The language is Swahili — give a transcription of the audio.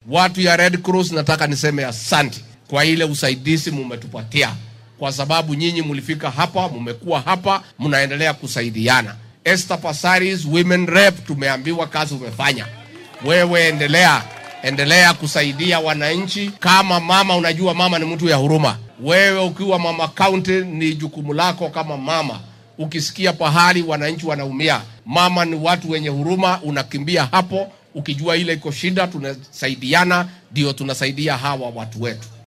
Watu ya Red Cross nataka niseme asante kwa ile usaidizi mumetupatia, kwa sababu nyinyi mlifika hapa, mumekuwa hapa, mnaendelea kusaidiana. Esther Passaris Women Rep, tumeambiwa kazi umefanya wewe, endelea endelea kusaidia wananchi kama mama. Unajua mama ni mtu ya huruma. Wewe ukiwa mama county, ni jukumu lako kama mama. Ukisikia pahali wananchi wanaumia, mama ni watu wenye huruma, unakimbia hapo ukijua ile iko shida, tunasaidiana, ndio tunasaidia hawa watu wetu.